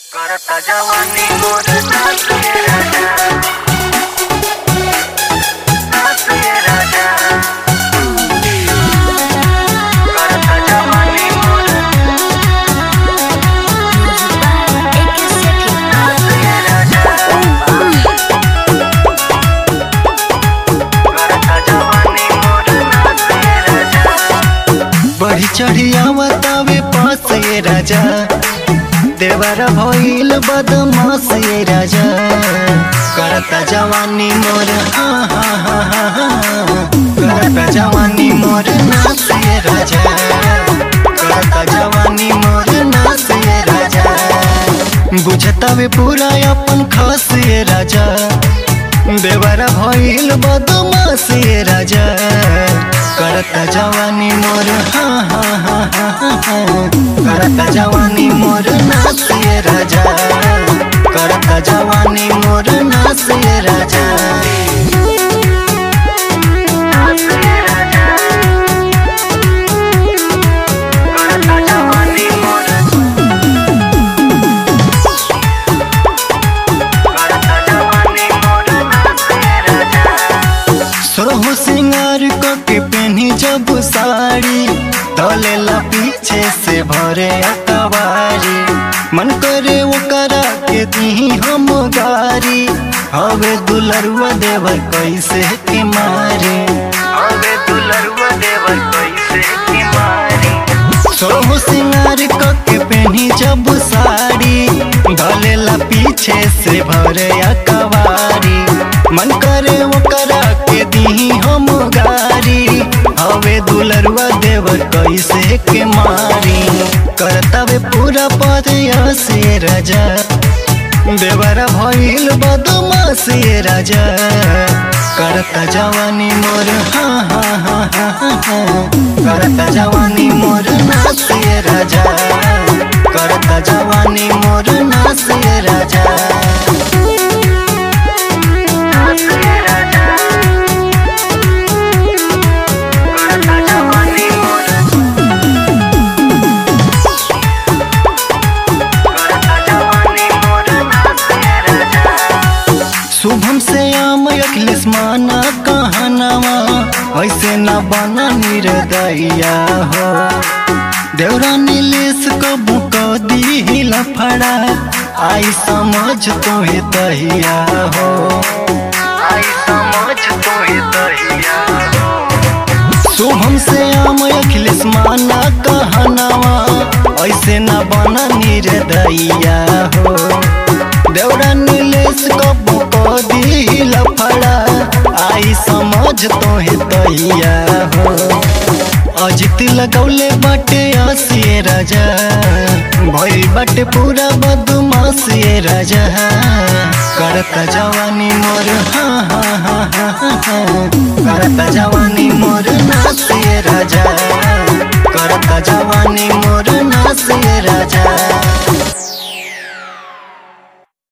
करता जवानी मोर नाच के राजा नाच के राजा करता जवानी मोर नाच के राजा करता जवानी मोर नाच के राजा बढ़ी चढ़ी आवतावे पास ये राजा देवर भइल बदमाश ये राजा करता जवानी मोर हा हा हा हा हा करता जवानी मोर नाच ये राजा करता जवानी मोर नाच ये राजा बुझतावे पूरा अपन खास ये राजा देवर भइल बदमाश ये राजा करता जवानी मोर हा हा हा हा हा हा। करता जवानी मोर नाच ये राजा करता जवानी मोर नाच ये राजा नाच के राजा करता जवानी मोर करता जवानी मोर नाच के राजा सोरहो सिंगार के पहनी जब साड़ी तलेला पीछे से भरे अकबारी मन करे वो करा के दी हम गारी हवे दुलरुआ देवर कैसे के मारे अबे दुलरुआ देवर कैसे की मारी सोरहो सिंगार के पहनी जब साड़ी धलेला पीछे से भरे अकबारी मन करे वो करा के दी हम गारी हवे दुलरुआ देवर कैसे के मारी करतवे पूरा पद से राजा देवर भइल बदमाश ये राजा करता जवानी मोर हा हा हा हा हा हा। करता जवानी मोर नाच ये राजा करता जवानी मोर नाच ये राजा नाच के राजा करता जवानी मोर करता जवानी मोर नाच के राजा शुभम से आम अखिलेश माना कहनावा ऐसे न बना निर्दया हो देवरा नीलेश कबू क दी लफड़ा आई समझ तोहे तहिया हो आई समझ तो ही दहिया शुभम से आम अखिलेश माना कहनावा ऐसे न बना निर्दया हो देवरा नीलेश कबू क दी लफड़ा आई समझ तोहे तहिया हो अजित लगौले बाटे आसिए राजा भइल बाटे पूरा बदमाश ये राजा करता जवानी मोर हा हा हा हा हा करता जवानी मोर